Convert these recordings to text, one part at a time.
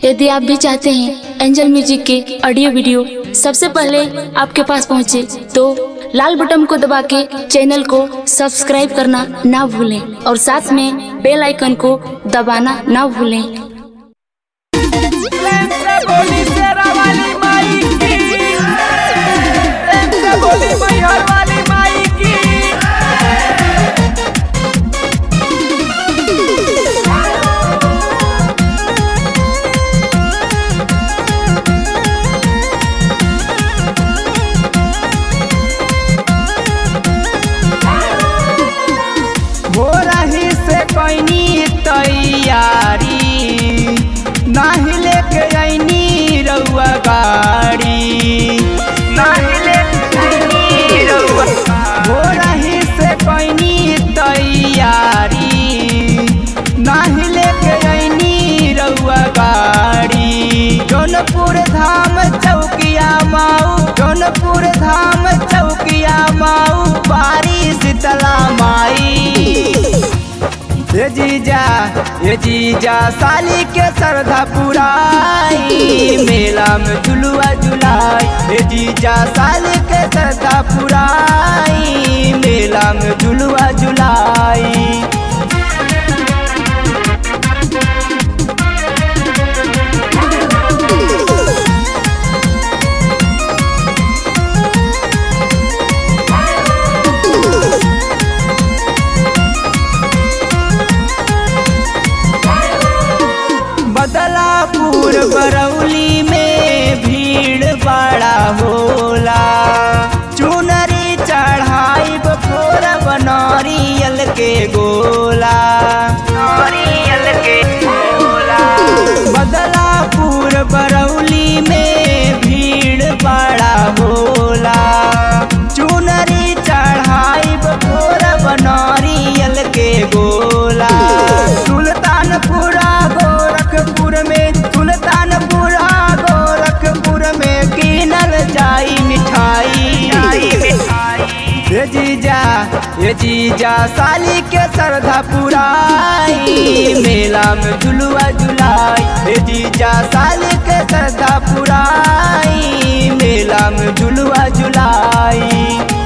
यदि आप भी चाहते हैं एंजल म्यूजिक के ऑडियो वीडियो सबसे पहले आपके पास पहुंचे तो लाल बटन को दबा के चैनल को सब्सक्राइब करना ना भूलें और साथ में बेल आइकन को दबाना ना भूलें प्रेम से बोली शेरा वाली माई की प्रेम से बोली मैहर वाली माई की हो रही से कैनी तैयारी नाही लेके ऐनी रउआ गाड़ी नाही लेके ऐनी रउआ हो रही से कैनी तैयारी नाही लेके ऐनी रउआ गाड़ी जौनपुर धाम चौकिया माऊ जौनपुर धाम चौकिया माऊ बारी शीतला माई ये जीजा ये जीजा साली के श्रद्धा पुराई मेला में झुलुआ झुलाई ये जीजा साली के श्रद्धा पुराई मेला में झुलुआ झुलाई बदलापुर बरौली में भीड़ बड़ा होला चुनरी चढ़ाई बफोर बनौरियल के गोला नौरियल के गोला बदलापुर बरौली में भीड़ बड़ा होला चुनरी चढ़ाई बफोर बनौरियल के गोला सुल्तानपुरा गोरखपुर में सुल्तानपुरा गोरखपुर में कीनल जाई मिठाई ये जीजा ये जीजा साली के श्रद्धा पुराई मेला में झुलुआ झुलाई ये जीजा साली के श्रद्धा पुराई मेला में झुलुआ झुलाई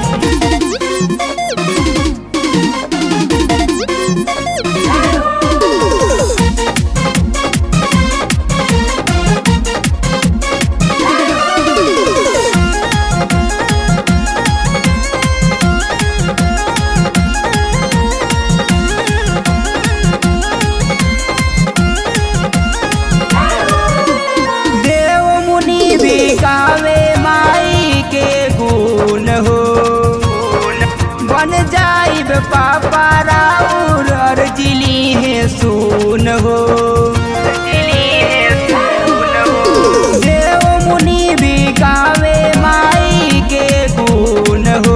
देव मुनि भी गावे माई के गुण हो बन जाइब पापा राउर अर्जिली है सुन हो देव मुनि भी गावे माई के गुण हो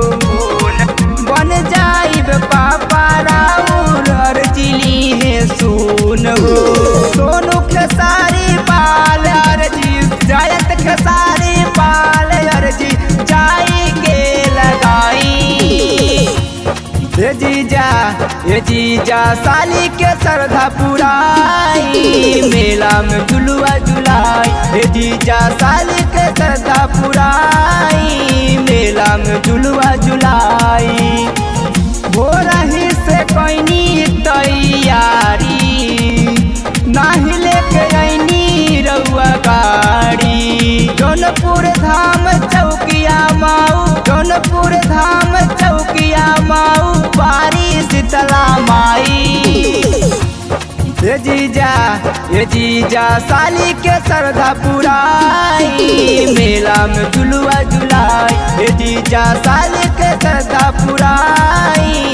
बन जाइब पापा राउर अर्जिली है सुन हो सोनू खेसारी पाल अर्जी जयत खेसारी पाल अर्जी जाई के लगाई ये जीजा ये जीजा साली के श्रद्धा पुराई मेला में झुलुआ झुलाई ये जीजा साली के श्रद्धा पुराई मेला में झुलुआ झुलाई हो रही से कैनी तैयारी नाही लेके ऐनी रउआ गाड़ी जौनपुर धाम चौकिया माऊ जौनपुर धाम चौकिया माऊ बारी शीतला माई ये जीजा ये जीजा साली के श्रद्धा पुराई मेला में झुलुआ झुलाई ये जीजा साली के श्रद्धा पुराई